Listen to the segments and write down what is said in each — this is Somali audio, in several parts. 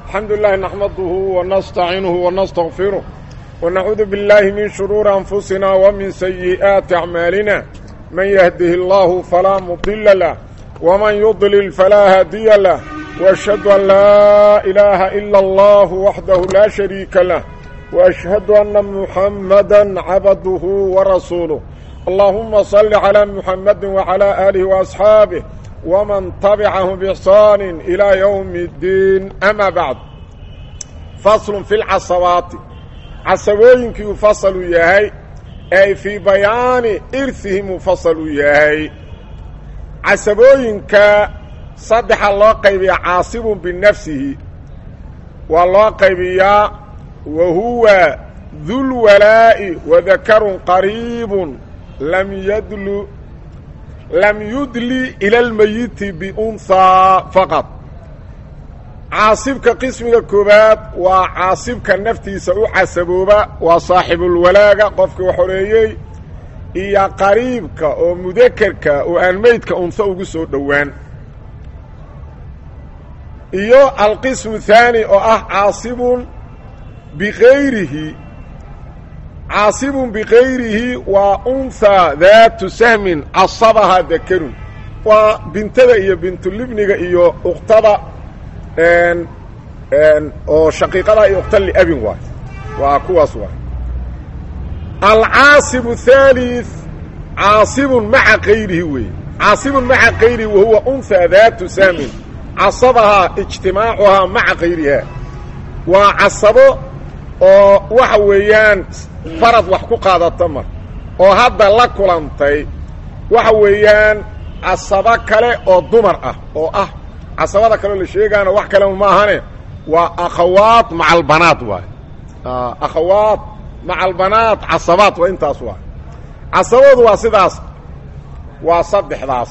الحمد لله نحمده ونستعينه ونستغفره ونعوذ بالله من شرور أنفسنا ومن سيئات أعمالنا من يهده الله فلا مضل له ومن يضلل فلا هادي له وأشهد أن لا إله إلا الله وحده لا شريك له وأشهد أن محمدا عبده ورسوله اللهم صل على محمد وعلى آله وأصحابه ومن تبعه بإحسان إلى يوم الدين أما بعد فصل في العصبات عصبooyinkii uu faصlu yahay ay fii bayaani irhihi mufaslu yahay casabooyinka saddexa loo qaybiyaa caasibun binafsihi waa loo qaybiyaa wa huwa dulwalaa'i wadakarun qariibun lam yadlu lam yudli ila almayiti biunhaa faqad caasibka qismiga koowaad waa caasibka naftiisa u casabooba waa saaxibulwalaaga qofkii wax horeeyey iyo qariibka oo mudakerka oo aan meydka unha ugu soo dhowaan iyo alqismu haani oo ah caasibun bikayrihi caasibun bikayrihi waa unhaa daatu sahmin casabahaa dakerun waa bintada iyo bintulibniga iyo uktada oo shaqiiqada iyo ukta liabin waay waa kuwaas waay alcaasib الثالث caasibun maca kayrihi weeye caasibun maca kayrihi wahuwa unhaa daatu sahmin casabahaa ijtimaacuhaa maca kayriha waa casabo oo waxa weeyaan farad wax ku qaadata mar oo hadda la kulantay waxa weeyaan casabo kale oo dumar ah oo ah casabada kaleo la sheegaana wax kale ma ahane waa akhawaat maca albanaat waay akhawaat maca albanaat casabaat waa intaas waay casabadu waa sidaas waa saddexdaas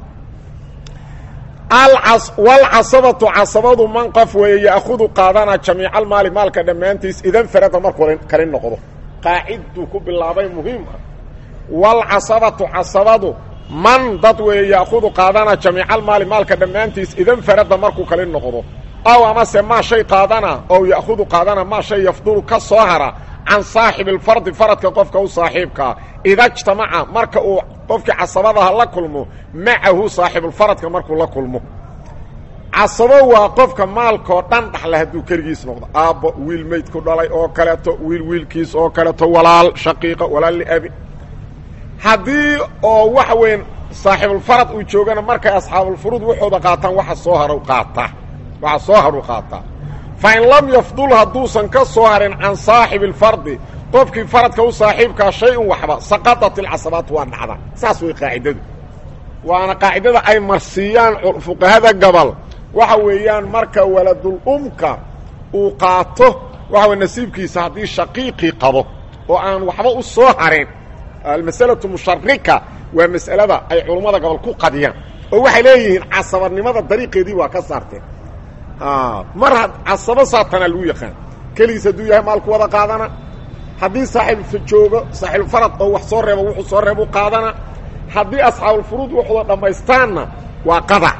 walcasabatu casabadu man qof weeye ya'khudu qaadana jamiicalmaali maalka dhammaantiis idan farada markuu kali noqdo qaaciduu ku bilaabay muhiim ah walcasabatu casabadu man dad weeye ya'khudu qaadana jamiicalmaali maalka dhammaantiis idan farada markuu kali noqdo aw amase maa shay qaadana ow ya'khudu qaadana maa shay yafdulu ka soo hara can saaxibi alfardi faradka qofka u saaxiibkaa ida jtamaca marka uu qofkii casabadaha la kulmo macahu saaxibulfaradka markuu la kulmo casabo waa qofka maalkoo dhan dhaxla hadduu keligiis noqdo aabbo wiil meyd ku dhalay oo kaleeto wiil wiilkiis oo kaleeto walaal shaqiiqa walaal liabi haddii oo waxa weyn saaxibulfarad uu joogana markay asxaabulfuruud waxooda qaataan waxa soo har qaata waxa soo haru qaataa fa in lam yafdul hadduusan ka soo harin can saaxibi alfardi qofkii faradka u saaxiibkaa shay-un waxba saqadat ilcasabaatu waa dhacda saas way qaacidadu waana qaacidada ay marsiiyaan fuqahada gobol waxa weeyaan marka waladul umka uu qaato waxa way nasiibkiisa haddii shaqiiqii qabo oo aan waxba u soo harin almasalatu musharika waa mas'alada ay culummada gobol ku qadiyaan oo waxay leeyihiin casabanimada dariiqeedii waa ka saarteen mar had casabo saatanaa lagu yaqaan keligiis hadduu yahay maalku wada qaadana haddii saaxiibfa joogo saaxiibfarad oo wax soo reebo wuxuu soo reebu qaadana haddii asxaabulfuruud waxooda dhammaystaanna waa qadac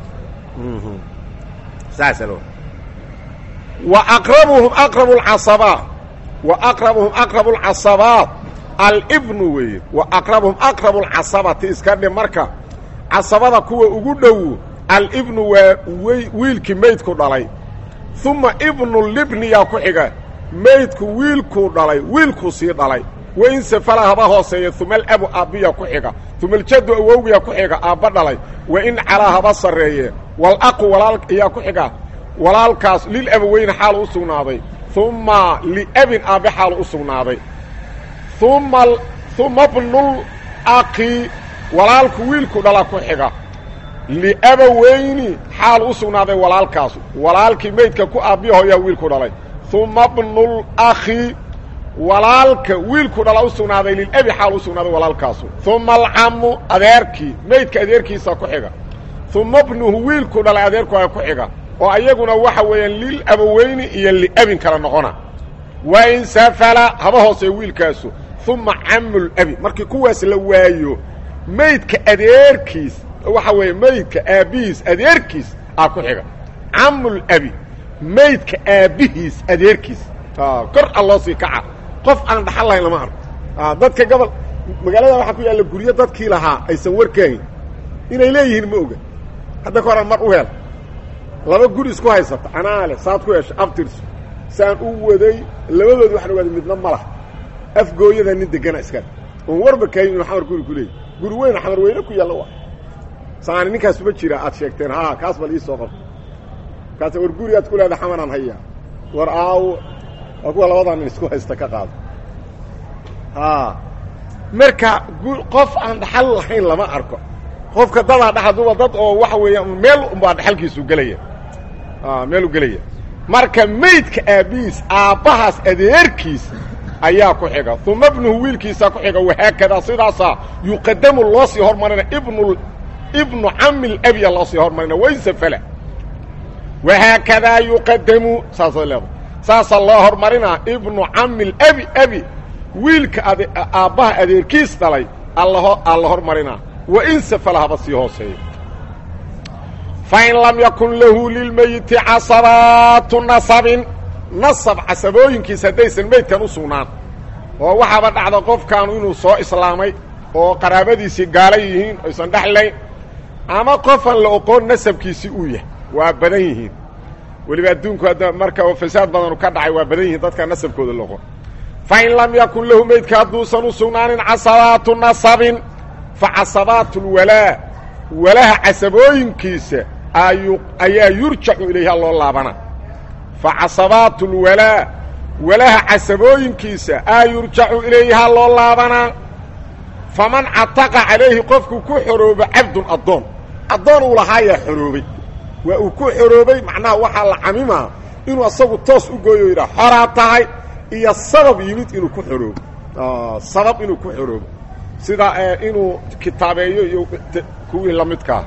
saasa lo wa aqrabuhum aqrabu lcasabaat wa aqrabuhum aqrabu lcasabaat alibnu weeye wa aqrabuhum aqrabu lcasabati iska dhe marka casabada kuwa ugu dhow alibnu waa wiilkii meydku dhalay uma ibnu libniyaa ku xiga meydku wiilkuu dhalay wiilkuu sii dhalay wain safala haba hooseeya uma alabu aabbiya ku xiga uma aljaddu awowgiyaa ku xiga aabba dhalay wain calaa haba sarreeye walaqu walaal ayaa ku xiga walaalkaas lilabaweyne xaalu u sugnaaday uma liabin aabbe xaalu u sugnaaday uma uma bnul aqi walaalku wiilku dhala ku xiga liabaweyni xaal u sugnaaday walaalkaas walaalkii meydka ku aabbiyahoyaa wiilku dhalay uma bnul akhi walaalka wiilku dhala u sugnaaday lilabi xaal u sugnaaday walaalkaasu uma alcamu adeerkii meydka adeerkiisa ku xiga uma bnuhu wiilku dhalay adeerkuaa ku xiga oo ayaguna waxa weeyaan lilabaweyni iyo liabin kala noqona wa in safala haba hoosee wiilkaasu uma camulabi markii kuwaas la waayo meydka adeerkiis waxa weeye meydka aabbihiis adeerkiis aa ku xiga camulabi maydka aabbihiis adeerkiis kor a loo sii kaca qof aan dhaxal lahayn lama arko dadka gobol magaalada waxaa ku yaalla guryo dadkii lahaa aysan warkaahin inay leeyihiin ma oga hadda ka horan mar u hel laba guri isku haysata anaale saad ku hesha abtirso saan u waday labadoodi waxaan ogaaday midna ma laha afgooyada nin degana iskale oon warba kaahin inuu xamar guri ku leeyahy guri weyn xamar weyne ku yaalla wa saani ninkaas ma jira aad sheegteen ha kaas bal ii soo qabto kaas war guri aad ku leeda xamaraan hayaa war aawo waa kuwa labadaa nin isku haysta ka qaado a marka qof aan dhaxal lahayn lama arko qofka dadaa dhaxaduba dad oo waxa weeya meel unbaa dhaxalkiisu gelaya meel u gelaya marka maydka aabbihiis aabbahaas adeerkiis ayaa ku xiga uma bnuhu wiilkiisaa ku xiga wahaakadaa sidaasaa yuqadamu loo sii hormarina ibnu ibnu cami labya loo sii hormarina waysafala wahaakadaa yuqadamu saasay leedahay saasaa loo hormarinaa ibnu cami labi abi wiilka ade aabbaha adeerkiis dhalay allaho alla hormarinaa wa in safala haba sii hooseeyo fain lam yakun lahu lilmeyiti casabaatu nasabin nasab casabooyinkiis haddaysan meydkan u sugnaan oo waxaaba dhacda qofkaanu inuu soo islaamay oo qaraabadiisii gaala yihiin aysan dhexlayn ama qofan la oqoon nasabkiisii uu yahay waa badan yihiin weliba adduunku hadda marka fasaad badanu ka dhacay waa badan yihiin dadka nasabkooda la oqon fain lam yakun lahu meydka hadduusan u sugnaanin casabaatu nasabin fa casabaatu lwalaa walaha casabooyinkiisa ayaa yurjacu ilayha loo laabana fa casabaatu lwalaa walaha casabooyinkiisa aa yurjacu ilayhaa loo laabanaa faman cataqa calayhi qofku ku xoroobo cabdun addoon addoon uu lahaayaa xoroobay waa uu ku xoroobay macnaha waxaa la camimaa inuu asagu toos u gooyo yidhaha xoraa tahay iyo sabab yimid inuu ku xoroobo sabab inuu ku xoroobo sida inuu kitaabeeyo iyo kuwii la midkaa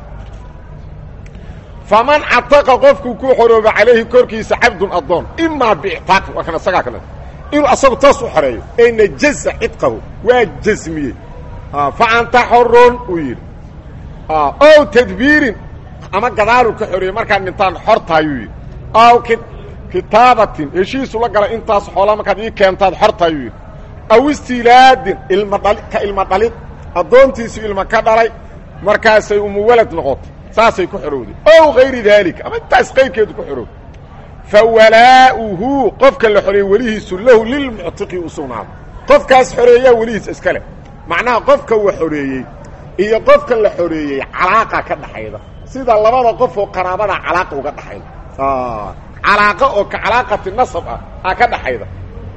faman cataqa qofkuu ku xoroobo calayhi korkiisa cabdun addoon imaa biictaaqi waa kan isagaa kale inuu asagu toos u xoreeyo ee najaza cidqahu waa jasmiyey fa anta xorun uu yidhi ow tadbiirin ama gadaaluu ka xoreeyey markaad dhintaan xortaayuu yidhi aw kitaabatin heshiisu la gala intaas xoola markaad ii keentaad xortaayuu yidhi aw istiilaadin ilma dhali ka ilma dhalid addoontiisu ilma ka dhalay markaasay umuwalad noqotay saasay ku xorowday ow hayri daalika ama intaas qayrkeedu ku xorowday fa walaa'uhu qofka la xoreeyey welihiisu lahu lilmuctiqi u sugnaaday qofkaas xoreeyaa welihiis iska leh macnaha qofka wa xoreeyey iyo qofka la xoreeyey calaaqa ka dhaxayda sida labada qof oo qaraabada calaaqa uga dhaxayda calaaqa oo ka calaaqati nasab ah aa ka dhaxayda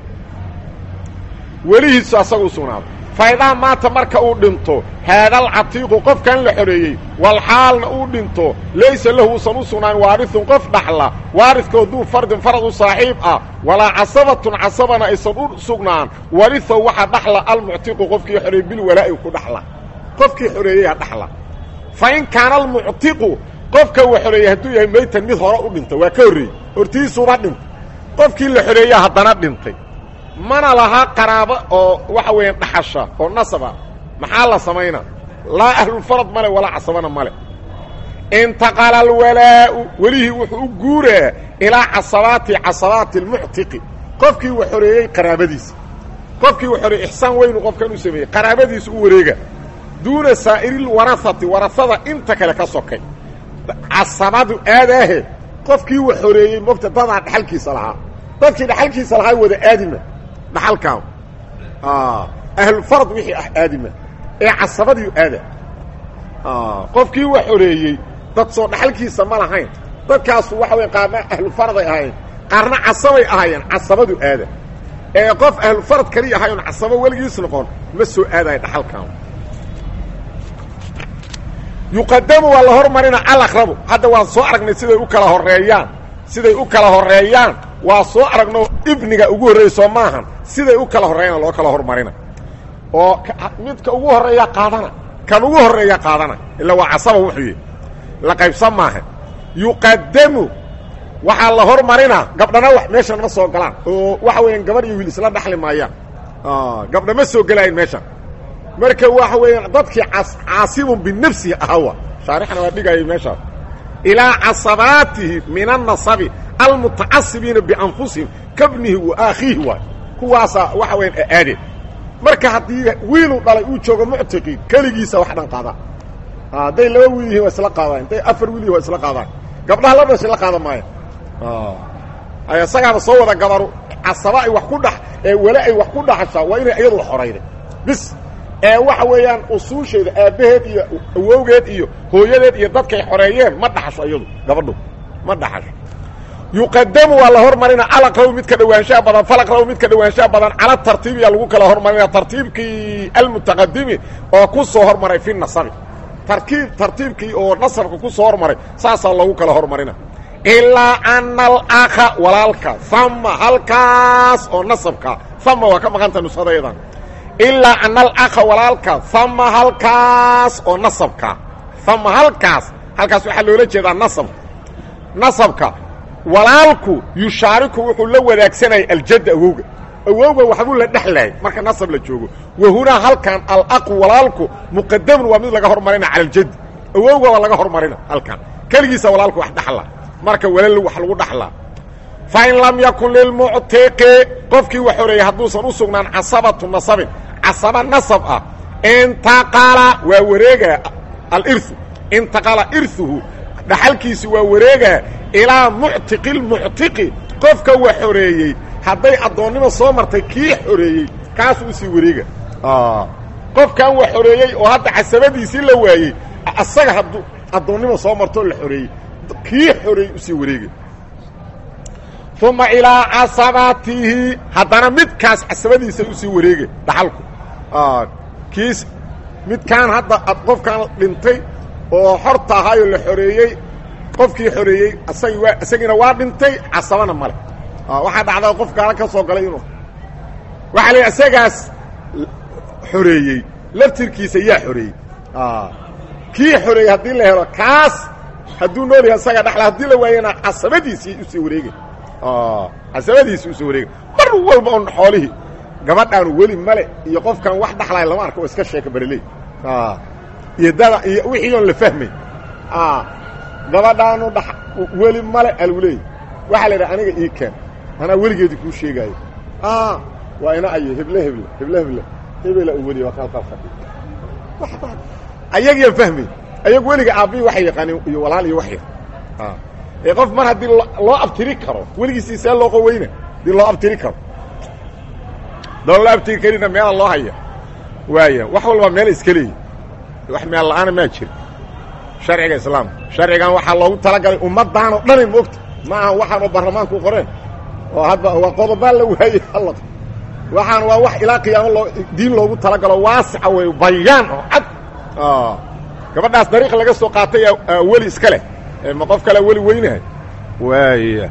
welihiisu asaga u sugnaaday faidaa maata marka uu dhinto haadalcatiiqu qofkan la xoreeyey walxaalna uu dhinto laysa lahu usan u sugnaan waarithun qof dhaxla waaridkoo duu fardin farad u saaxiib ah walaa casabatun casabana aysan u sugnaan warihow waxaa dhaxla almuctiqu qofkii xoreeyey bilwalaa'i ku dhaxla qofkii xoreeyeyaa dhaxla fa in kaana almuctiqu qofka wa xoreeyey hadduu yahay maytan mid hore u dhintay waa ka horreeyey hortiisuuba dhintay qofkii la xoreeyaa haddana dhintay mana laha qaraabo oo waxa weeyaan dhaxasha oo nasaba maxaa la samaynaa laa ahlulfarad male walaa casabana male intaqala alwalaa'u welihii wuxuu u guuraa ilaa casabaati casabaati almuctiqi qofkii wa xoreeyey qaraabadiisa qofkii wa xoreeyey ixsaan weynu qofkan u sameeyey qaraabadiisa u wareega duuna saa'iriilwarahati warahada inta kale ka sokay casabadu aadaahe qofkii wa xoreeyey mogta dadaa dhaxalkiisa lahaa dadkii dhaxalkiisa lahaa wada aadima dhaxalkaa ahlulfarad wixii ah aadima ee casabadiiu aada qofkii wa xoreeyey dad soo dhaxalkiisa ma lahayn dadkaasu waxa wey qaarna ahlufaraday ahaayeen qaarna casabay ahaayeen casabadu aada ee qof ahlufarad kaliya ahay oon casabo weligiis noqon ma soo aadayo dhaxalkan yuqadamu waa la hormarina alaqrabu hadda waan soo aragnay siday u kala horeeyaan siday u kala horeeyaan waa soo aragno ibniga ugu horreeyey soo maahan siday u kala horreeyana loo kala hormarina oo midka ugu horreeya qaadana kan ugu horreeya qaadana ila waa casaba wuxuu yihi la qaybsan maaha yuqadamu waxaa la hormarinaa gabdhana wax meeshan ma soo galaan oo waxa weeyaan gabadh iyo wiil isla dhaxli maayaan gabdha ma soo gelaayin meeshan marka waxa weeyaan dadkii caasibun binafsihi ahawa shaarixna waa dhigayay meeshaas ilaa casabaatihi min annasabi almutacasibiina bianfusihim kabnihi wa aakhiihi waay kuwaasaa waxa weyaan aadeen marka haddii wiiluu dhalay uu joogo muctiqi keligiisa wax dhan qaada hadday laba wiil yihiin waa isla qaadaan hadday afar wiil yihin waa isla qaadaan gabdhaha la dhashay la qaadan maayo ay isagaaba soo wada gabaru casaba ay wax ku dhex ee weli ay wax ku dhaxashaa waa inay iyadu xorayda bis ee waxa weeyaan usuusheeda aabbaheed iyo awowgeed iyo hooyadeed iyo dadkay xoreeyeen ma dhaxasho iyadu gabadhu ma dhaxasho yuqadamu waa la hormarina alaqraw midka dhawaanshaha badan falaqraw midka dhawaanshaha badan cala tartiibiya lagu kala hormarina tartiibkii almutaqadimi oo ku soo hormaray fi nasabi tarkiib tartiibkii oo nasabka ku soo hormaray saasaa lagu kala hormarina ilaa ana alakha walaalka ama halkaas oo nasabka ama waa ka maqanta nusadayadan ilaa ana alakha walaalka ama halkaas oo nasabka ama halkaas halkaas waxaa loola jeedaa nasabka nasabka walaalku yushaariku wuxuu la wadaagsanayay aljadda awowga awowga waxbuu la dhexlayay marka nasab la joogo wa hunaa halkan alaqu walaalku muqadamun waa mid laga hormarina cala aljaddi awowga waa laga hormarina halkan keligiisa walaalku wax dhaxla marka walal wax lagu dhaxlaa fain lam yakun lilmuctiqi qofkii wax horeeyey hadduusan u sugnaan casabatu nasabin casaba nasab ah intaqala waa wareega alirhu intaqala irhuhu dhaxalkiisi waa wareega ilaa muctiqi lmuctiqi qofka wax xoreeyey hadday addoonnimo soo martay kii xoreeyey kaasuu usii wareega qofkan wax xoreeyey oo hadda casabadiisii la waayey asaga hadduu addoonnimo soo martoo la xoreeyey kii xoreeyey usii wareega uma ilaa casabatihi haddana midkaas casabadiisa usii wareega dhaxalku kiis midkaan hadda qofkan dhintay oo xorta ahaayoo la xoreeyey qofkii xoreeyey asagi waa isagiina waa dhintay casabana male waxaa dhacdaa qof gaala ka soo galay inuu waxaa la isagaas xoreeyey laftirkiisa yaa xoreeyey kii xoreeyey haddii la helo kaas hadduu nool yahay isaga dhexla haddii la waayana casabadiisii usii wareegay casabadiisii usii wareegay mar walba on xoolihii gabadhaanu weli male iyo qofkan wax dhaxlaya lama arka oo iska sheeka bereley iyo dada iyo wixii oon la fahmay gabadhaanu dha weli male algu leey waxaa la yidhaha aniga ii keen anaa weligeedii kuu sheegaayo waa ina ayo heble heble heble heble hebela u weliya waa kalkal fadhi ayagiyan fahmay ayagu weliga aabbihi waxay yaqaaneen iyo walaal iyo wax yar ee qof mar haddii loo abtiri karo weligiisii see loo qoweyna haddii loo abtiri karo doo loo abtiri karina meela loo haya waaya wax walba meel iska leeyi wax meel la'aana maa jira sharciga islaamka sharcigan waxaa loogu talagalay ummaddan oo dhanay moogta ma aha waxaanoo baarlamaanku qoreen oo hadda waa qodobaa la waayey alla waxaan waa wax ilaa qiyaamo loo diin loogu talagalo waasica wey bayaan oo cad gabadhaas dariiq laga soo qaatay weli iska leh ma qof kalea weli weynahay waaya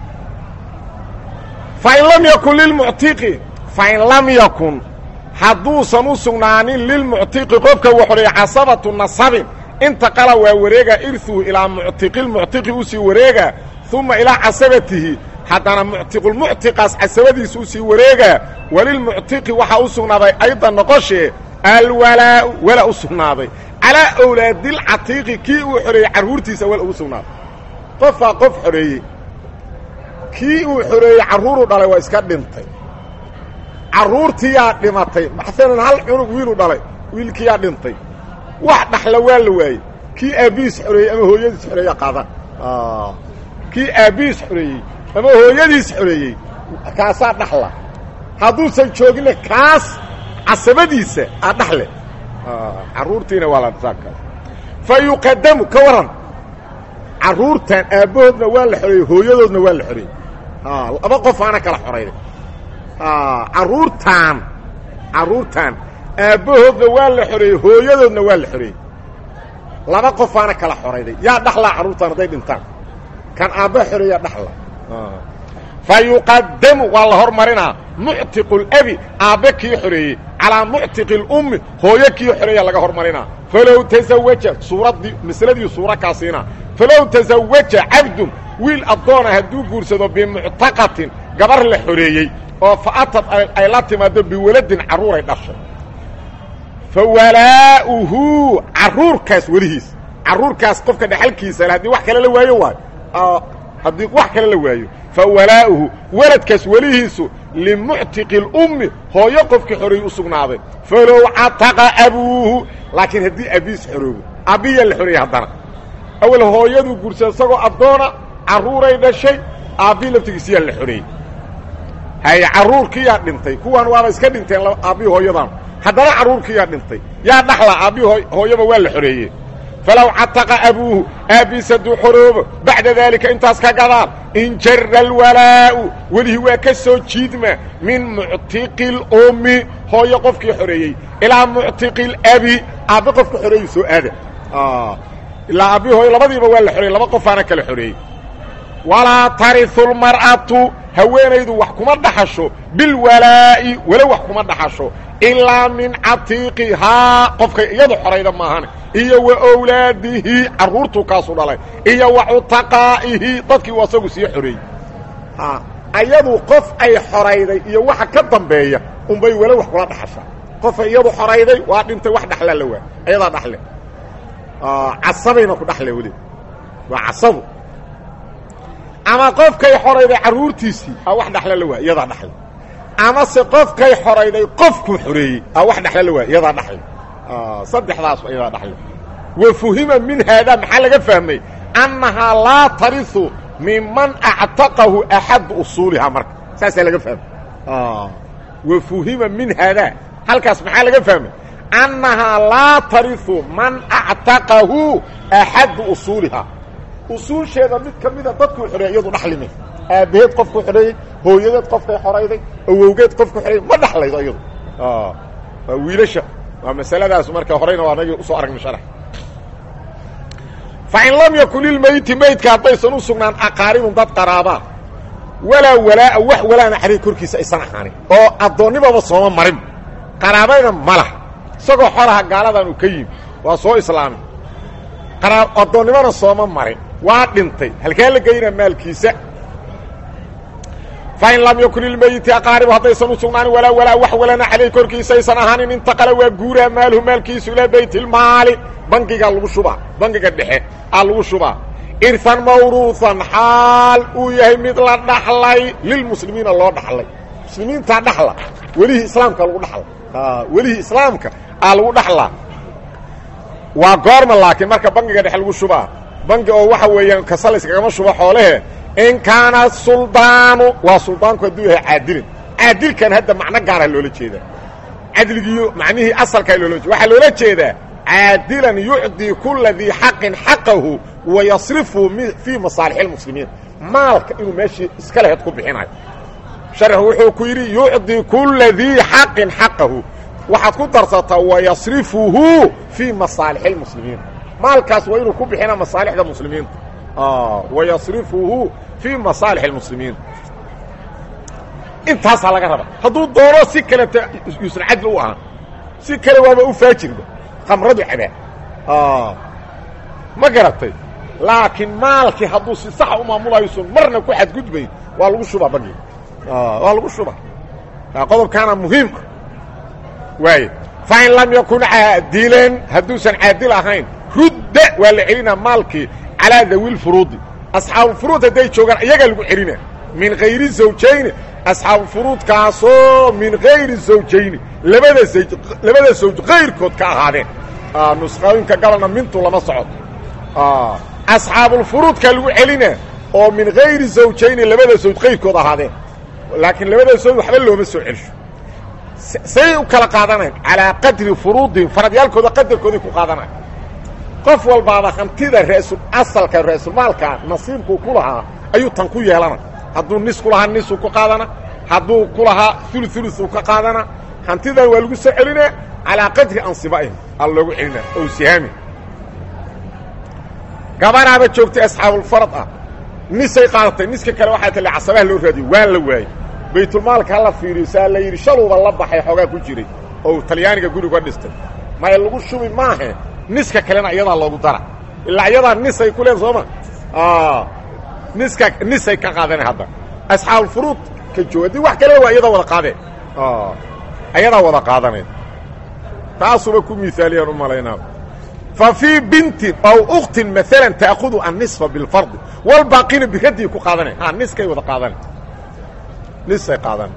fain lam yakun lilmuctiqi fain lam yakun hadduusan u sugnaanin lilmuctiqi qofka waxoreeye casabatu nasabin intaqala waa wareega irhuhu ilaa muctiqilmuctiqi usii wareega uma ilaa casabatihi haddana muctiqulmuctiqaas casabadiisa usii wareega walilmuctiqi waxaa u sugnaaday aydan noqoshee alwalaau wala u sugnaaday calaa awlaadilcatiiqi kii uu xoreeyey carruurtiisa wala ugu sugnaaday qofaa qof xoreeyey kii uu xoreeyey carruuruu dhalay waa iska dhintay carruurtiyaa dhimatay maalan hal cunug wiiluu dhalay wiilkiyaa dhintay wax dhaxla waa la waayey kii aabbihiis xoreeyey ama hooyadiis xoreeya qaadan kii aabbihiis xoreeyey ama hooyadiis xoreeyey kaasaa dhaxla hadduusan jooginna kaas casabadiisa aa dhaxle carruurtiina waa lasaakaas fa yuqadamu ka waran carruurtan aabbahoodna waa la xoreeyey hooyadoodna waa la xoreeyey laba qofaana kala xorayday carruurtaan carruurtaan aabbahoodna waa la xoreeyey hooyadoodna waa la xoreeyey laba qofaana kala xorayday yaa dhaxlaa carruurtaan hadday dhintaan kan aabbaha xoreeyaa dhaxla fa yuqadamu waa la hormarinaa muctiqu labi aabbe kii xoreeyey calaa muctiqi اlummi hooyo kii xoreeya laga hormarinaa falow tasawaja suuraddii masladii suura kaasiina falow tasawaja cabdun wiil addoona hadduu guursado bimuctaqatin gabar la xoreeyey oo fa atad ay la timaado biwaladin carruuray dhashay fa walaa'uhu carruurkaas welihiis carruurkaas qofka dhexalkiisa le haddii wax kale la waayo waayo haddii wax kale la waayo fa walaa'uhu weladkaas welihiisu limuctiqi اlummi hooyo qofkii xoreeyey u sugnaaday falow cataqa abuuhu laakiin haddii abiis xoroobo abbiyaa la xoreeyey haddana awel hooyaduu guursa isagoo addoona carruuray dhashay aabbii laftigiisiyaa la xoreeyey haye carruurkiyaa dhintay kuwan waaba iska dhinteen aabbii hooyadan haddana carruurkiyaa dhintay yaa dhaxla aabbii hooyaba waa la xoreeyey falow cataqa abuuhu aabbiis hadduu xoroobo bacda daalika intaas ka gadaan injara alwalaa'u welihii waa ka soo jiidma min muctiqi اlummi hooyo qofkii xoreeyey ilaa muctiqi اlabi aabbi qofka xoreeyu soo aada ilaa aabbi hooyo labadiiba waa la xoreeyey laba qofaana kala xoreeyey walaa tariu lmar'atu haweenaydu wax kuma dhaxasho bilwalaa'i welo wax kuma dhaxasho ilaa min catiiqihaa qofkay iyadu xorayda maahane iyo wa wlaadihi carruurtuu kaasu dhalay iyo wa cutaqaa'ihi dadkii uu asagu sii xoreeyey ayadu qof ay xorayday iyo waxa ka dambeeya unbay welo wax kula dhaxashaa qofay iyadu xorayday waa dhintay wax dhaxlaa la waa ayadaa dhaxle casabayna ku dhaxle weli waa casabu ama qofkay xorayday carruurtiisii a wax dhaxla la waa iyadaa dhaxle amase qofkay xorayday qofkuu xoreeyey a wax dhaxla la waa iyadaa dhaxle saddexdaas iyadaa dhaxle wa fuhima min haadaa maxaa laga fahmay annahaa laa tariu miman actaqahu axadu usuulihaa marka saasaa laga fahmay wa fuhima min haadaa halkaas maxaa laga fahmay annahaa laa tariu man actaqahu axadu usuulihaa usuusheeda mid ka mida dadkuu xoreeyey iyadu dhaxlime aabbaheed qofkuu xoreeyey hooyadeed qofkay xorayday awowgeed qofku xoreeyey ma dhaxlaydo iyadu waa wiilasha waa masaladaas marka horeyna waa nagii usoo aragnay sharax fa in lam yakun lilmeyti meydka haddaysan u sugnaan aqaaribun dad qaraabaa walaa walaa'a wax walaana xariir korkiisa aysan ahaanin oo addoonnibaba sooma marin qaraabayna ma laha isagoo xoraha gaaladan uu ka yimi waa soo islaamay addoonnimona sooma marin waa dhintay halkaa la geynaa maalkiisa fain lam yakun ilmeyiti aqaaribu haddaysan u sugnaanin walaa walaa wax walana caleyh korkiisa aysan ahaanin intaqala waa guuraa maaluhu maalkiisu ilaa bayt ilmaali bangigaa lagu shubaa bangiga dhexe aa lagu shubaa irhan mawruuhan xaal uu yahay mid la dhaxlay lilmuslimiina loo dhaxlay muslimiintaa dhaxla welihii islaamka lagu dhaxla welihii islaamka aa lagu dhaxlaa waa goorma laakiin marka bangiga dhexe lagu shubaa bangi oo waxa weeyaan kasalayskagama shuba xoolehe in kaana suldaanu waa suldaanku hadduu yahay caadilin caadilkan hadda macno gaara loola jeedaa cadligiiyo macnihii asalkaa loola jeeda waxaa loola jeedaa caadilan yucdii kula dii xaqin xaqahu wa yasrifu fii masaalix اlmuslimiin maalka inuu meeshii iska laheyd ku bixinayo sharxu wuxuu ku yidhi yucdii kula dii xaqin xaqahu waxaad ku darsataa wayasrifuhu fii masaalix اlmuslimiin maalkaas waa inuu ku bixina masaalixda muslimiinta wayasrifuhu fii masaalix اlmuslimiin intaasaa laga raba hadduu doono si kaleta yuusan cadli u ahaan si kale waaba u faajirba khamradu cabaa ma garatay laakiin maalkii hadduu si saxa u maamulayson marna ku xadgudbayn waa lagu shubaa bangiga waa lagu shubaa qodobkaana muhiima waay fain lam yakun caadilan hadduusan caadil ahayn rudda waa la celinaa maalkii calaa dawi lfuruudi asxaabufuruud hadday joogaan iyagaa lagu celina min hayri zawjayni asxaabufuruudkaasoo min hayri zawjayni labada zawj labada zawj kayrkood ka ahaadeen nusqooyinka gabalna mintu lama socoto asxaabulfuruudkaa lagu celina oo min hayri zawjayni labada zawj kayrkood ahaadeen laakiin labada zawj waxba looma soo celsho say u kala qaadanayn calaa qadri furuudihim faradyaalkooda qadarkooday ku qaadanayn qof walbaaba hantida raasul asalka raasulmaalka nasiibkuu ku lahaa ayuu tan ku yeelana hadduu nis ku lahaa nisuu ku qaadana hadduu ku lahaa ulu ulusuu ka qaadana hantidan waa lagu soo celinaa calaa qadri ansiba'ihim aa loogu celinaa ow sihaami gabanaaba joogtay asxaabulfarad ah nisay qaadatay niska kale waxaa tale casabaha loo raadiyo waa la waayey baytulmaalka hala fiiriyo saa la yidhi shaluuba la baxay xoogaa ku jiray oo talyaaniga guriga dhistay maya lagu shubi maahe niska kalena iyadaa loogu dara ilaa iyadaa nisay ku leen sooma niska nisay ka qaadana hadda asxaabulfuruud ka jooga haddii wax kalena waa iyadaa wada qaadeen ayadaa wada qaadanayd taasuba ku miaaliyaan u malaynaa fa fii bintin ow uktin maalan ta'khudu annisfa bilfardi walbaaqina biradii ku qaadanay ha niskay wada qaadana nisay qaadana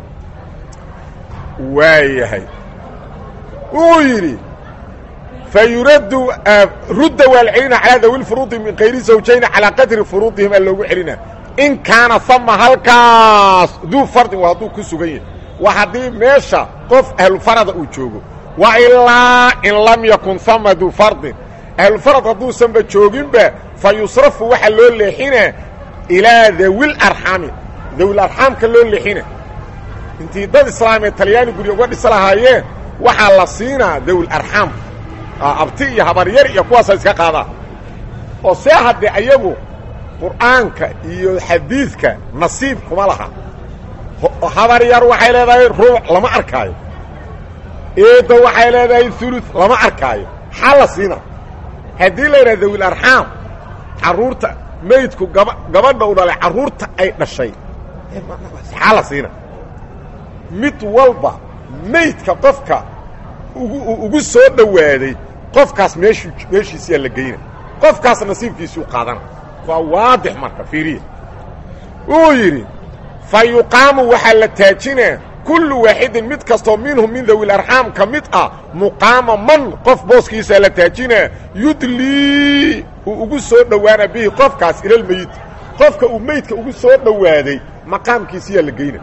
waayahay wuu yidhi fayuradu rudda waa la celina calaa dawi lfuruudi min kayri zawjayni calaa qadri furuudihim aa loogu celina in kaana ama halkaas duu fardin waa hadduu ku sugan yahay waa haddii meesha qof ahlufarada uu joogo wa ilaa in lam yakun ama duu fardin ahlufarad hadduusanba jooginba fa yusrafu waxaa loo leexina ilaa dawil arxaami dawil arxaamka loo leexina intii dad islaamee talyaani gurya uga dhisa lahaayeen waxaa la siinaa dawil arxaam abti iyo habaryar iyo kuwaasa iska qaadaan oo see haddee ayagu qur'aanka iyo xadiidka nasiib kuma laha habaryar waxay leedahay ruuc lama arkaayo eedda waxay leedahay ulu lama arkaayo xaa la siina haddii la yidhaha dawil arxaam carruurta maydku gaba gabadha u dhalay carruurta ay dhashay xaa la siina mid walba maydka qofka ugu ugu soo dhowaaday qofkaas meeshuu meeshiisiyaa la geyna qofkaas nasiibkiisuu qaadana waa waadix marka fiiriya wuu yidhi fa yuqaamu waxaa la taajinaa kullu waaxidin mid kastoo minhum min dawil arxaam ka mid ah muqaama man qof booskiisaa la taajinaa yudlii uu ugu soo dhowaana bihi qofkaas ilalmeyit qofka uu meydka ugu soo dhowaaday maqaamkiisiyaa la geyna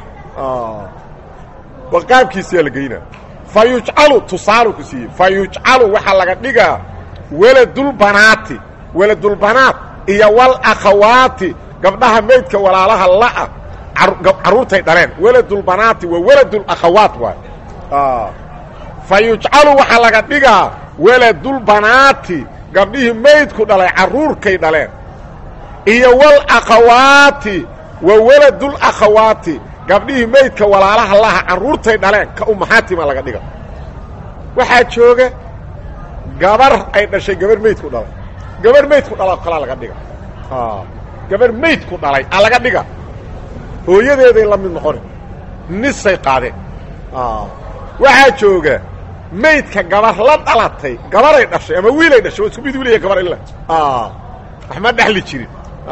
maqaamkiisiyaa la geynaa fa yujcalu tusaalu ku siiyey fa yujcalu waxaa laga dhigaa weladulbanaati weladulbanaat iyo walakhawaati gabdhaha maydka walaalaha la'a carruurtay dhaleen weladulbanaati waa weladulakhawaat waay fa yujcalu waxaa laga dhigaa weladulbanaati gabdhihii maydku dhalay carruurkay dhaleen iyo walakhawaati waa weladulakhawaati gabdhihii maydka walaalaha laha carruurtay dhaleen ka umahaatima laga dhiga waxaa jooga gabar ay dhashay gabar maydku dhalay gabar maydku dhala kalaa laga dhiga gabar maydku dhalay a laga dhiga hooyadeeday la mid noqoni nisay qaadeen waxaa jooga maydka gabar la dhalatay gabaray dhashay ama wiilay dhashay waa isku mid wiilaya gabar ila wax ma dhexli jirin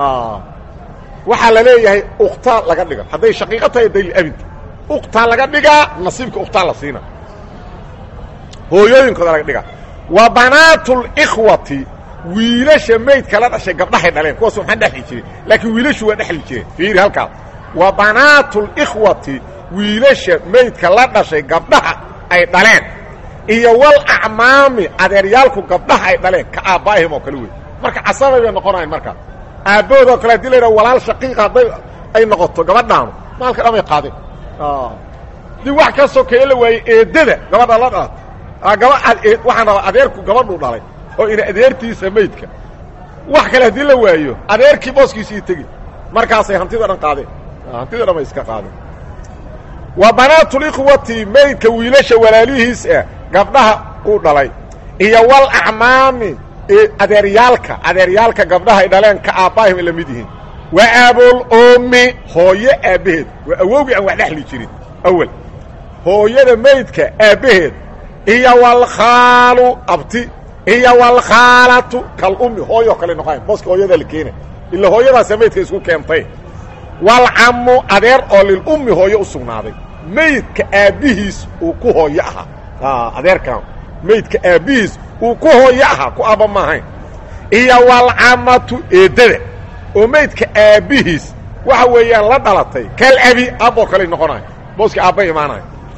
waxaa la leeyahay uktaa laga dhiga hadday shaqiiqo tahay dayl abinta uktaa laga dhigaa nasiibka uktaa la siina hooyooyinkooda laga dhigaa wa banaatulkhwati wiilasha maydka la dhashay gabdhahay dhaleen kuwaas waxaan dhexli jirin laakiin wiilashu waa dhexli jireen fiiri halkaas wa banaatulkhwati wiilasha maydka la dhashay gabdhaha ay dhaleen iyo wal acmaami adeeryaalku gabdhaha ay dhaleen ka aabbaa'ihim oo kale wey marka casabay bay noqonayan markaas aabbahoodoo kale hadii la yidhaha walaal shaqiiqa hadday ay noqoto gabadhaanu maalka dhamay qaadeen dii wax ka sokeeye la waayey eeddada gabadha la dhalat gaba waxaan rabaa adeerku gabadhuu dhalay oo ina adeertiisa maydka wax kale haddii la waayo adeerkii booskiisii tegi markaasay hantida dhan qaadeen hantida dhan bay iska qaadeen wa banaatulikhwati maydka wiilasha walaalihiis ah gabdhaha uu dhalay iyo wal acmaami adeeryaalka adeeryaalka gabdhahay dhaleen ka aabbaahim ay la mid yihiin wa aabul ummi hooyo aabbaheed waa awowgii aan wax dhexli jirin awel hooyada maydka aabbaheed iyo walkhaalu abti iyo walkhaalatu kal ummi hooyoo kale noqonayn booska hooyadaa la keena ila hooyadaasa maydka isku keentay walcammu adeer oo lilummi hooyo u sugnaaday maydka aabbihiis uu ku hooyo ahaa adeerkan maydka aabbihiis uu ku hooyo ahaa ku aabba ma ahayn iyo walcamatu eeddada oo maydka aabbihiis waxa weeyaan la dhalatay kal abi aabboo kale noqonayo booskii aabba imaanayo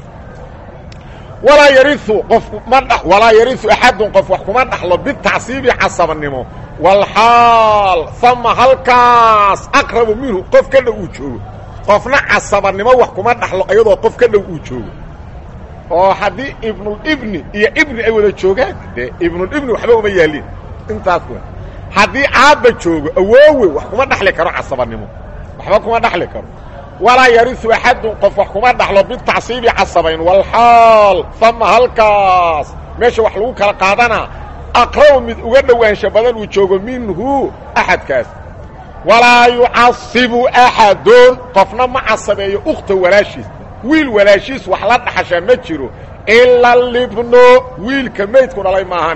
walaa yariu qof ma dh walaa yariu axadun qof wax kuma dhaxlo bitacsiibi casabanimo walxaal ama halkaas aqrabu minhu qof ka dhow uu joogo qofna casabanimo wax kuma dhaxlo iyadoo qof ka dhow uu joogo oo haddii ibnulibni iyo ibni ay wada joogaan dee ibnulibni waxba uma yaalin intaas w haddii aabba joogo awoowe wax kuma dhaxli karo casabanimo waxba kuma dhaxli karo walaa yariu axadun qof wax kuma dhaxlo bitacsiibi casabayn walxaal ama halkaas meesha wax lagu kala qaadanaa aqrabu mid uga dhowaansha badan uu joogo minhu axadkaas walaa yucasibu axadun qofna ma casabeeyo ukhta walaashiis wiil walaashiis wax la dhaxashaa ma jiro ila libno wiilka maydku dhalay maahane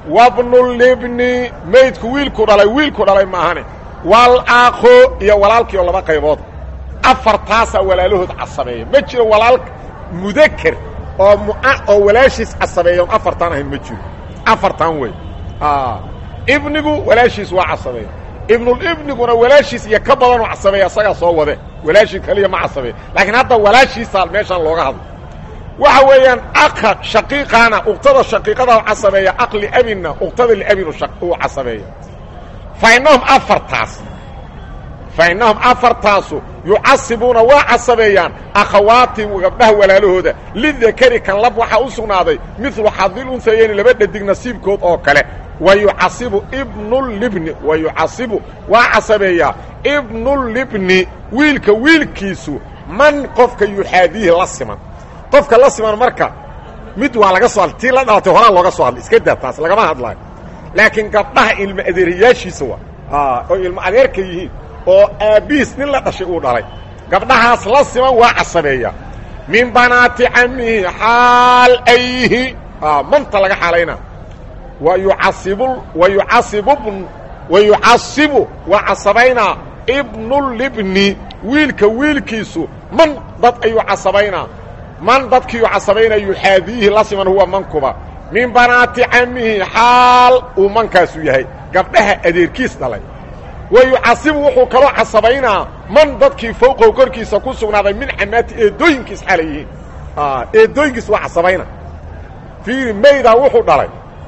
wabnulibni maydku wiilku dhalay wiilku dhalay maahane walaakho iyo walaalkii oo laba qaybood afartaasaa walaalahood casabeeya ma jiro walaal mudaker oo mua oo walaashiis casabeeya on afartaan ahayn ma jiro afartan wey ibnigu walaashiis waa casabeeya ibnulibniguna walaashiis iyo ka badanoo casabeeya asagaa soo wade walaashii kaliya ma casabeeya laakiin hadda walaashiisaa meeshaan looga hadlo waxa weeyaan aka shaqiiqaana uqtada shaqiiqada casabeeya aqli abinna uqtada liabinu uu casabeeya fa innahum afartaas fa innahum afartaasu yucasibuuna waa casabeeyaan akhawaatihim gabdhaha walaalahooda lidakari kan lab waxaa u sugnaaday midlu xadil unsayeyni laba dhadig nasiibkood oo kale wa yucasibu ibnulibni wa yucasibu waa casabeeyaa ibnulibni wiilka wiilkiisu man qofka yuxaadiihi la siman qofka la siman marka mid waa laga soo hadlay tii la dhalatay horaa looga soo hadlay iska daa taas lagama hadlaayo laakiin gabdhaha ilmo adeerayaashiisa waa oo ilmo adeerka yihiin oo aabbihiis nin la dhashay uu dhalay gabdhahaas la siman waa casabeeya min banaati camihi xaal ay yihiin manta laga xaalayna wa yucasibu wa yucasibubn wa yucasibu waa casabaynaa ibnulibni wiilka wiilkiisu man dad ayuu casabaynaa man dadkiiu casabayna yuxaadiihi la siman huwa mankuba min banaati camihi xaal uu mankaasu yahay gabdhaha adeerkiis dhalay wa yucasibu wuxuu kaloo casabaynaa man dadkii fowqow korkiisa ku sugnaaday min camaati eedooyinkiis xalay yihiin eedooyinkiis waa casabayna fiiri maydaa wuxuu dhalay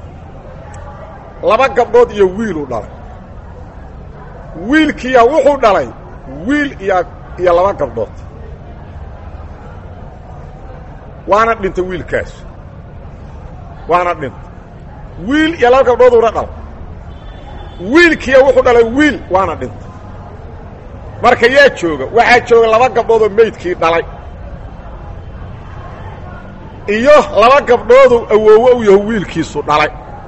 laba gabdhood iyo wiiluu dhalay wiilkiya wuxuu dhalay wiil iyo iyo laba gabdhood waana dhintay wiilkaas waana dhintay wiil iyo laba gabdhooduuna dhalay wiilkiya wuxuu dhalay wiil waana dhintay marka yaa jooga waxaa jooga laba gabdhoodoo meydkii dhalay iyo laba gabdhooduu awoowo u yaho wiilkiisu dhalay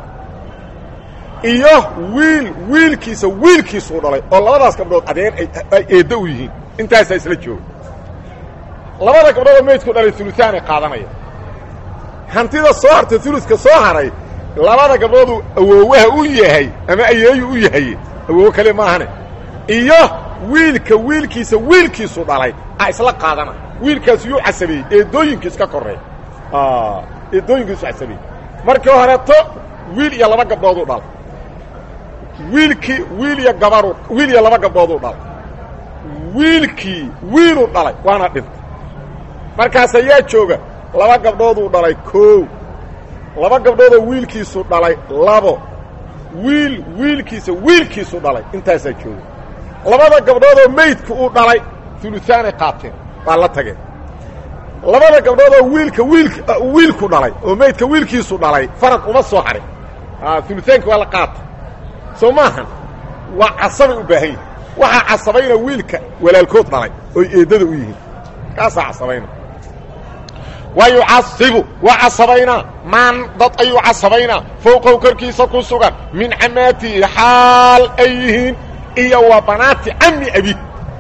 iyo wiil wiilkiisa wiilkiisuu dhalay oo labadaas gabdhood adeer ay eeddo u yihiin intaasaa isla jooga labada gabdhoodoo meydku dhalay uluaanay qaadanaya hantida soo hartay uluska soo haray labada gabdhooduu awoowaha u yahay ama ayeeyu u yahay awoowo kale maahane iyo wiilka wiilkiisa wiilkiisu dhalay a isla qaadana wiilkaas yuu casabeeyey eedooyinkiis ka koreey eedooyinkiisu casabeeyey markii horeeto wiil iyo laba gabdhooduu dhalay wiilkii wiil iyo gabaru wiil iyo laba gabdhooduu dhalay wiilkii wiiluu dhalay waana dhintay markaas ayaa jooga laba gabdhooduu dhalay koow laba gabdhoodoo wiilkiisu dhalay labo wiil wiilkiisa wiilkiisu dhalay intaasaa jooga labada gabdhoodoo meydku uu dhalay uluaanay qaateen waa la tageen labada gabdhoodoo wiilka wiilk wiilku dhalay oo meydka wiilkiisu dhalay farad uma soo harin uluaanki waa la qaata soo maahan waa casabay u baahan yihin waxaa casabayna wiilka walaalkood dhalay oy eeddada u yihiin kaasaa casabayna wa yucasibu waa casabaynaa maan dad ayuu casabaynaa fowqow korkiisa ku sugan min camaatihi xaal ay yihiin iyo wa banaati cami abi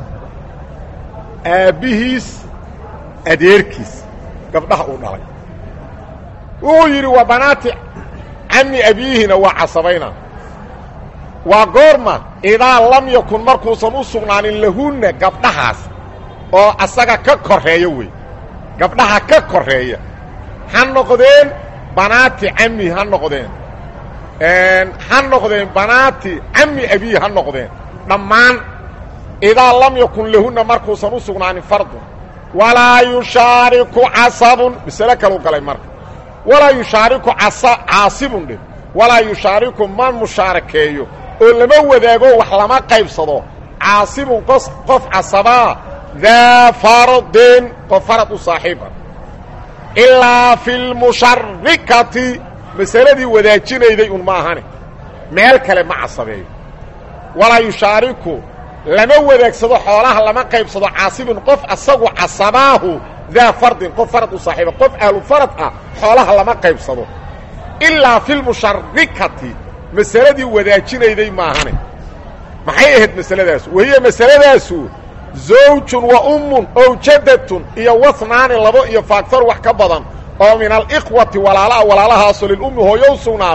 aabbihiis adeerkiis gabdhaha uu dhalay wuxuu yidhi wa banaati cami abiihina waa casabaynaa waa goorma idaa lam yakun markuusan u sugnaanin lahunna gabdhahaas oo asaga ka korreeya wey gabdhaha ka korreeya ha noqdeen banaati cami ha noqdeen ha noqdeen banaati cami abihi ha noqdeen dhammaan idaa lam yakun lahunna markuusan u sugnaanin fardun walaa yushaariku casabun masale kaluu galay marka walaa yushaariku caasibun dhe walaa yushaariku ma mushaarakeeyo oo lama wadaago wax lama qaybsado caasibun qof casabaa daa faradin qof farad u saaxiiba ilaa fi lmusharikati masaladii wadaajinayday un ma ahane meel kale ma casabeeyo walaa yushaariku lama wadaagsado xoolaha lama qaybsado caasibun qof asagu casabaahu daa fardin qof farad u saaxiiba qof ahlu farad ah xoolaha lama qaybsado ilaa fi lmusharikati masaladii wadaajinayday maahane maxay ahayd masaladaasu wahiya masaladaasu zawjun wa ummun ow jaddatun iyo wahnaani labo iyo faagfar wax ka badan oo min alikhwati walaalaha walaalahaasoo lilummi hooyo u sugnaaday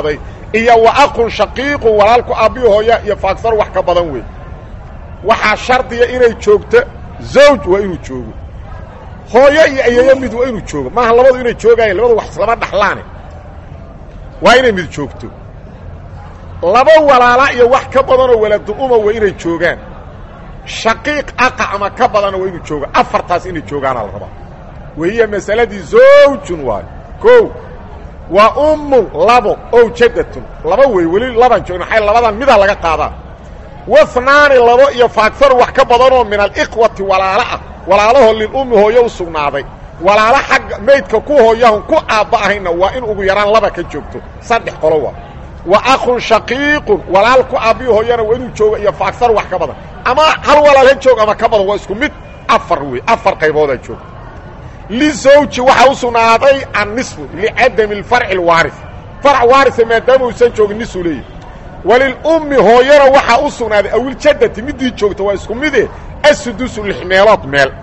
iyo wa aqun shaqiiqun walaalku aabbihi hooya iyo faagsar wax ka badan wey waxaa shardiya inay joogto zawj waa inuu joogo hooyo iyo ayeeyo mid waa inuu joogo maaha labadu inay joogaayeen labadu wax islama dhaxlaane waa inay mid joogto laba walaala iyo wax ka badanoo waladu uma waa inay joogaan shaqiiq aqa ama ka badana waa inuu joogo afartaas inay joogaana la rabaa wahiya masaladii zawjun waayo ko waa ummun labo ow jaddatun laba wey weli laban joogin maxay labadan midaa laga qaadaa wahnaani labo iyo faagsaru wax ka badanoo min alikhwati walaalo ah walaalaho lilummi hooyo u sugnaaday walaalo xagga maydka ku hooyahun ku aabba ahayna waa in ugu yaraan laba ka joogto saddex qolo waa wa akhun shaqiiqun walaal ku aabbihi hooyana waa inuu joogo iyo faagsaru wax ka badan ama hal walaal ha joog ama ka badan waa isku mid afar wey afar qayboodaa joogto lizawji waxaa u sugnaaday annisfu licadami alfarci alwaaris farc waarisa maadaama uusan joogin nisuu leeyahy walilummi hooyana waxaa u sugnaaday awiljaddati middii joogta waa isku mide assudusu lix meelood meel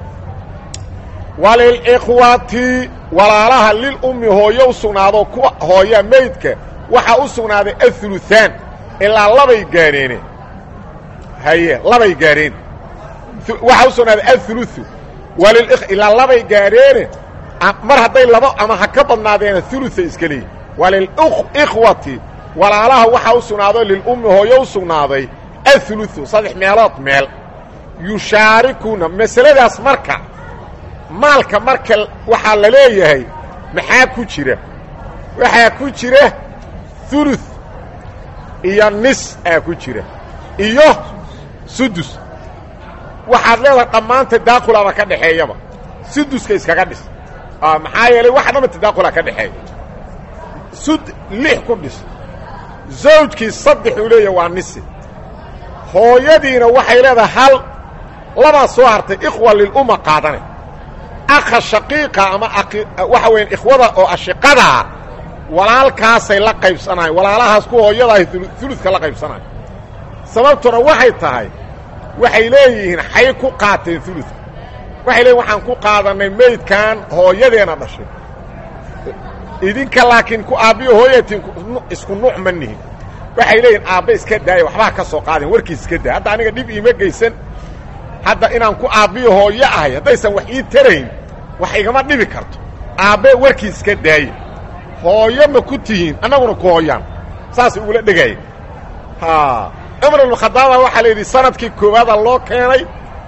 walilikhwati walaalaha lilummi hooyo u sugnaado ku hooya maydka waxaa u sugnaaday auluثaan ilaa labay gaadheene haye labay gaadheen waxaa u sugnaaday auluثu walil ilaa labay gaadheene mar hadday laba ama ha ka badnaadeena uluay iska leeyihin walilikhwati walaalaha waxaa u sugnaado lilummi hooyo u sugnaaday auluثu saddex meelood meel yushaarikuna masaladaas marka maalka marka waxaa la leeyahay maxaa ku jira waxaa ku jira ulu iyo nis aa ku jira iyo sudus waxaad leedahay dhammaan tadaaqulaba ka dhexeeyaba suduska iskaga dhis maxaa yeelay waxa dhama tadaaqula ka dhexeeya sud lix ku dhis zawjkii saddex uu leeyahay waa nisi hooyadiina waxay leedahay hal labaa soo hartay ikhwa lilumma qaadane akha shaqiiqa ama waxa weya ikhwada oo ashiqadaa walaalkaasay la qaybsanayen walaalahaas ku hooyadaah uludka la qaybsanayo sababtuna waxay tahay waxay leeyihiin xay ku qaateen uludka waxay leeyihin waxaan ku qaadannay meydkan hooyadeena dhashay idinka laakiin ku aabbiyo hooyatiin isku nuuc ma nihin waxay leeyihin aabbe iska daaya waxbaa ka soo qaadeen warkiis iska daaya hadda aniga dhib iima geysan hadda inaan ku aabbiyo hooyo ahay haddaysan wax ii tarayn wax igama dhibi karto aabbe warkiis iska daaya hooyo ma ku tihiin annaguna ku hooyaan saasay ugula dhegaya ha cumar ibnukhadaaba waxaa la yidhi sanadkii koowaada loo keenay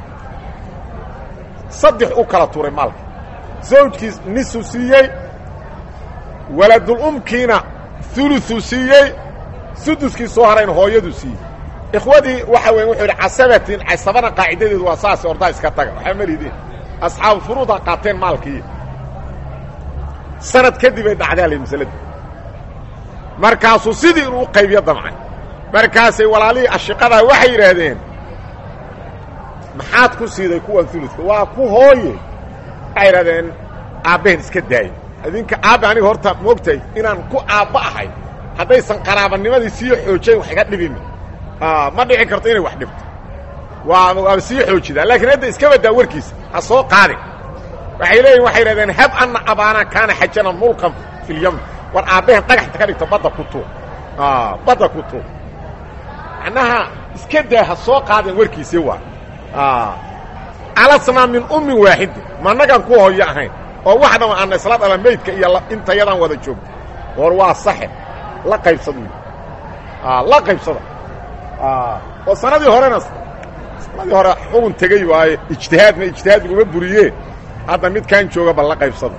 saddex u kala turay maalka zawjkiis nisu siiyey waladulumkiina uluثuu siiyey suduskii soo harayna hooyadu siiyey ikhwadii waxa weya wuxuu yidhi casabatin casabana qaacidadeedu waa saase ordaa iska taga waxaa malidin asxaabu furuuda qaateen maalkii sanad kadib ay dhacdaa la masaladii markaasuu sidii inuu u qaybiyo damcay markaasay walaalihii ashiqadaa waxay yidhaahdeen maxaad ku siiday kuwan uludka waa ku hooye waxay yidhahdeen aabbaheen iska daaya idinka aabbe aniga horta moogtahay inaan ku aabba ahay haddaysan qaraabanimadii sii xoojayn wax iga dhibin ma dhici karto inay wax dhibto waa waaba sii xoojidaan laakiin hadda iska baddaa warkiisa ha soo qaadin waxay leeyihin waxay yidhahdeen hab anna abaana kaana xajana mulkan fi lyamn war aabbahen dhagaxta ka dhigto badda ku tuur badda ku tuur macnaha iska daa ha soo qaadeen warkiisi waa alasnaa min ummin waaxidin ma annagaan ku hooyo ahayn oo wax dhama aanna isla dhala maydka iyo intayadaan wada joogto war waa saxe la qaybsada wy la qaybsada oo sanadii horena sanadii hore xugun tegey waaye ijtihaadna ijtihaad laguma buriyee hadda midkaan jooga bal la qaybsada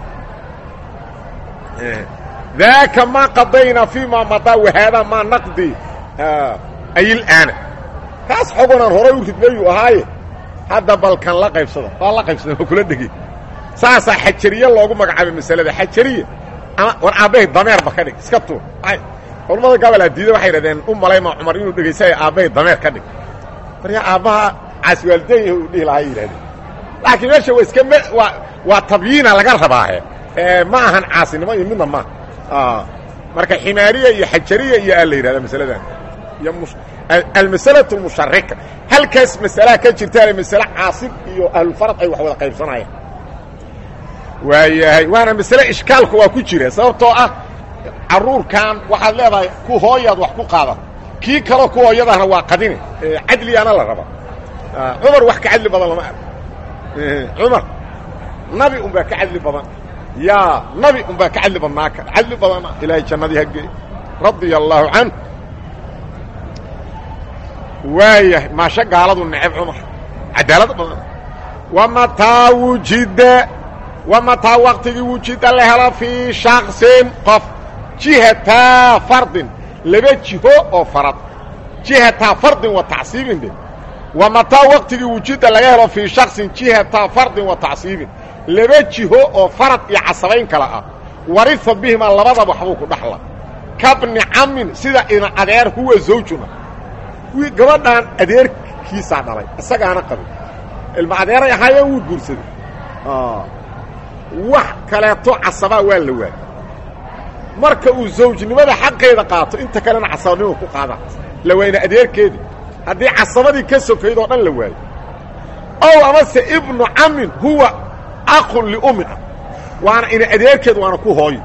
daaka maa qadaynaa fii maa madaa wahaadaa maa naqdi ayil'aana kaas xogunaan horay u ridmayuu ahaaye hadda balkan la qaybsada waa la qaybsada waa kula dhegey saasaa xajariye loogu magacaabay masalada xajariye ama war aabbahay dameerba ka dhig iska tuur culammada gabalaa diida waxay yidhahdeen u malayma cumar inuu dhegaysaya aabbahay dameer ka dhig maryaa aabbaha caasiwaalideyn uu dhihi lahaa yidhahdeen laakiin meesha waa iska waa waa tabyiina laga rabaahe ma ahan caasinimo iyo midna maaha marka ximaariya iyo xajariya iyo aa la yidhahda masaladan iyo almasalaة اmusharika halkaas masalaha ka jirtaana masale caasin iyo ahlulfarad ay wax wada qaybsanayaan waayahay waana masale ishkaalku waa ku jira sababtoo ah caruurkan waxaad leedahay ku hooyaad wax ku qaadan kii kaloo ku hooyadahna waa qadine cadligaana la raba cumar wax ka cadli badan lama arko cumar nabi un baa ka cadli badan yaa nabi un baa ka cadli badnaa ka cadli badana ilaahay jannadii hagee radia allaahu canh waayahay maasho gaaladu neceb cumar cadaalad badan wamataa wujida wamataa waktigii wujida la helo fii shaksin qof jihataa fardin laba jiho oo farad jihataa fardin wa tacsiibin de wamataa waktigii wujida laga helo fii shaksin jihataa fardin wa tacsiibin laba jiho oo farad iyo casabayn kale ah warifa bihimaa labadaba waxbuu ku dhaxla kabni camin sida ina adeer huwa zawjuna gabadhan adeerkiisaa dhalay isagaana qabin ilma adeeray ahaayeen wuu guursaday wax kaleeto casabaa waa la waayey marka uu zawjnimada xaqeeda qaato inta kalena casabanimo ku qaada la waayna adeerkeedii haddii casabadii ka sokayd oo dhan la waayo ow amase ibnu camin huwa aqun liumin ah waana ina adeerkeed waana ku hooyo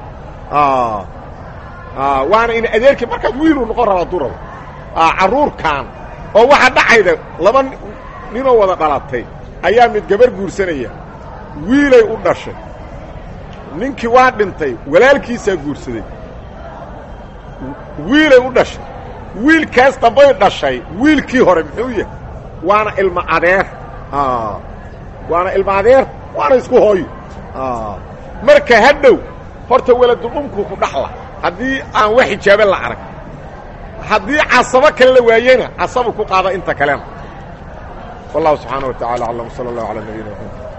waana ina adeerkeed markaas wiiluu noqon rabaa duraba carruurkan oo waxaa dhacayda laba ninoo wada dhalatay ayaa mid gabar guursanaya wiilay u dhashay ninkii waa dhintay walaalkiisaa guursaday wiilay u dhashay wiilkaas dambay dhashay wiilkii hore muxuu yahay waana ilma adeer waana ilma adeer waana isku hooyo marka hadhow horta weladulumkuu ku dhaxla haddii aan wax xijaabe la arag haddii casabo kale la waayena casabu ku qaada inta kalena wallahu subxaana wa tacala aclam sala allahu calaa nabiyina maxamed